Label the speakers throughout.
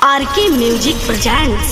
Speaker 1: RK music presents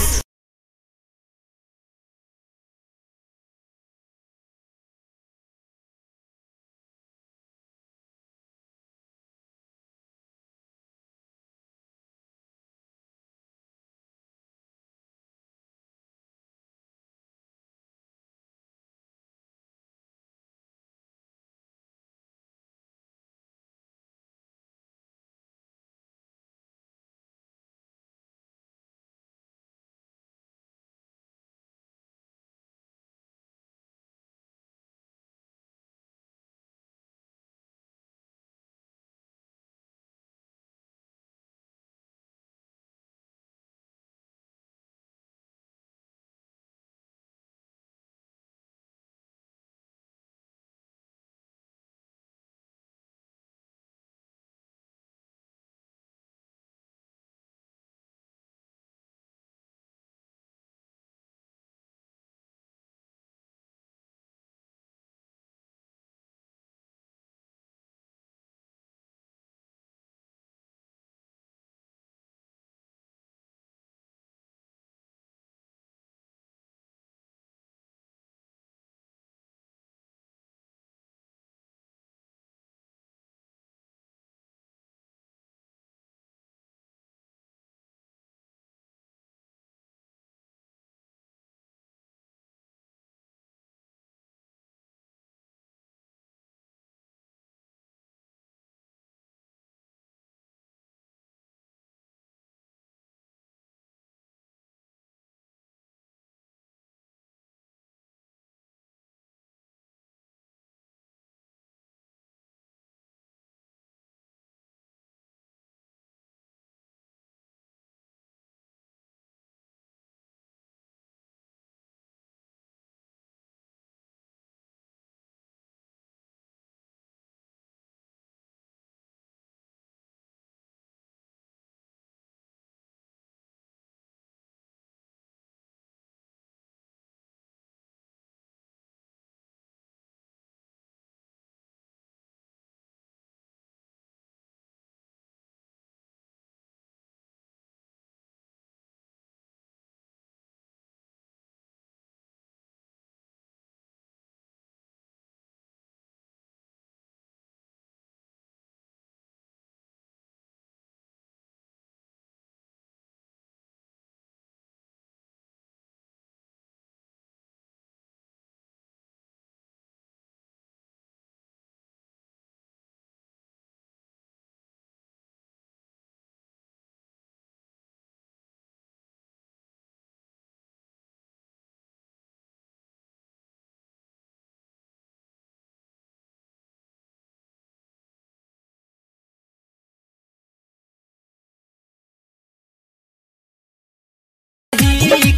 Speaker 2: ही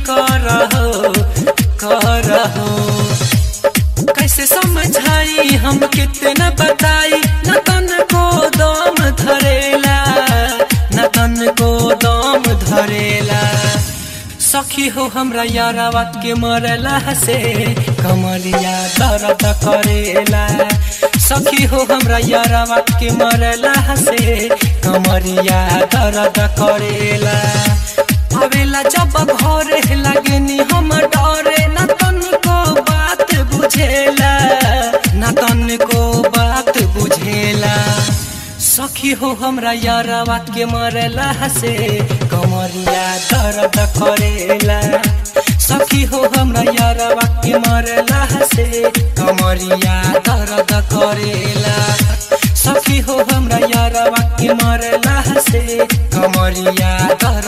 Speaker 2: करहो करहो कैसे समझाई हम कितना बताई न तन को दम धरेला न तन को दम धरेला सखी हो हमरा यारावा के मरला से कमरिया दर्द करेला सखी हो हमरा यारावा के मरला से कमरिया दर्द करेला आवेला जब घरे लगनी हम डरे न तन को बात बुझेला न तन को बात बुझेला सखी हो हमरा यारवा के मरला से कमरिया दर्द करेला सखी हो हमरा यारवा के मरला से कमरिया दर्द करेला सखी हो हमरा यारवा के मरला से कमरिया दर्द